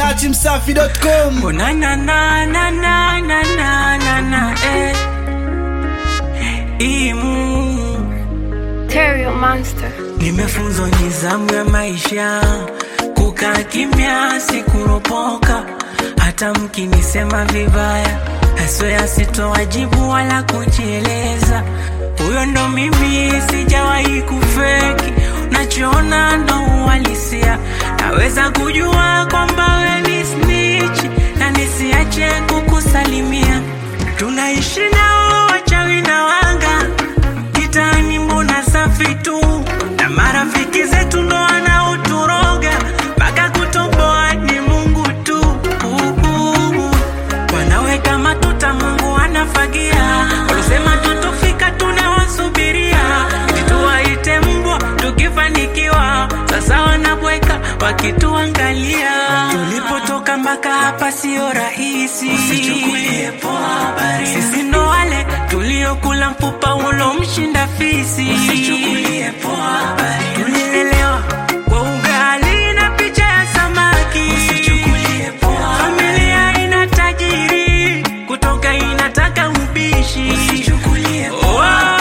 dachimsafi.com Oh, na na na na na na na na na eh. Imu Terrio Monster. nimefunzwa nizamu ya maisha, kukaa kimya, sikuropoka, hata mkinisema vibaya, haswea sitowajibu wala kujieleza. Huyo ndo mimi, sijawahi kufeki, nachoona ndo uhalisia. Naweza kujua kwamba we ni snitch na nisiache kukusalimia. Tunaishi nao wachawi na wanga kitani mbona safi tu na marafiki zetu ndo wanaoturoga mpaka kutoboa ni mungu tu Uhu. wanaweka matuta mungu anafagia walisema tutofika tunawasubiria ili tuwaite mbwa tukifanikiwa sasa wanabweka wakituangalia tulipotoka mpaka hapa sio rahisi Usichukulie poa habari. sisi ndo wale tuliokula mfupa ulomshinda fisi Usichukulie poa habari. tulilelewa kwa ugali na picha ya samaki Usichukulie poa familia ina tajiri kutoka inataka ubishi Usichukulie poa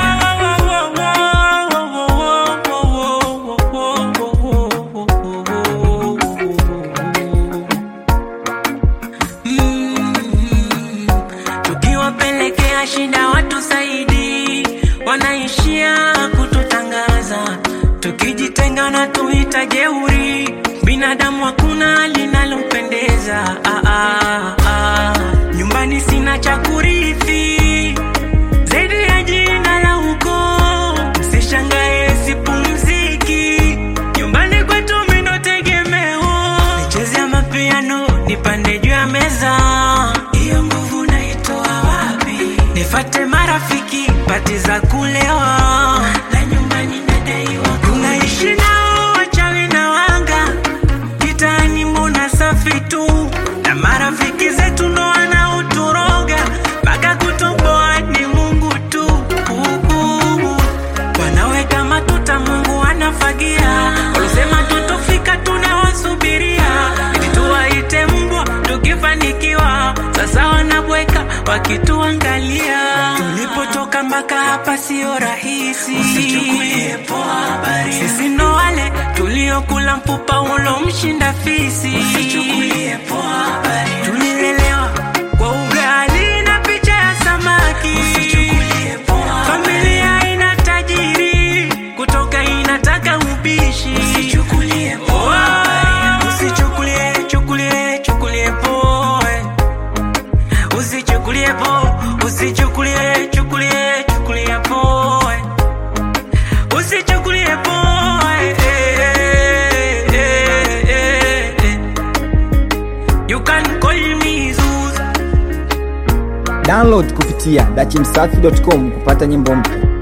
Mm, tukiwapelekea shida watu zaidi wanaishia kututangaza tukijitenga na tuita jeuri binadamu hakuna linalompendeza ah, ah, ah. nyumbani sina cha kurithi zaidi ya jina la ukoo msishangae sipumziki nyumbani kwetu mindo tegemeo nicheze ya mapiano nipande juu ya meza hiyo nguvu naitoa wapi nifate marafiki pati za kulewa na nyumbani nadaiwa tunaishi nao wachawi na wanga kitani mbona safi tu na marafiki zetu ndo wanaoturoga mpaka kutoboa ni mungu tu Uhu. wanaweka matuta mungu anafagia walisema tutofika tunawasubiria ili tuwaite mbwa tukifanikiwa sasa wanabweka wakituangalia tulipotoka mpaka hapa sio rahisi Usichukulie poa habari. sisi ndo wale tuliokula mfupa ulomshinda fisi Usichukulie poa habari. tulilelewa kwa ugali na picha ya samaki Usichukulie poa familia ina tajiri kutoka inataka ubishi Usichukulie poa habari. usichukulie chukulie chukulie poa usichukulie poa usichukulie chukulie chukulie poa usichukulie poa eh, eh, eh, eh, eh. you can call me Zuzu download kupitia dachimsafi.com kupata nyimbo mpya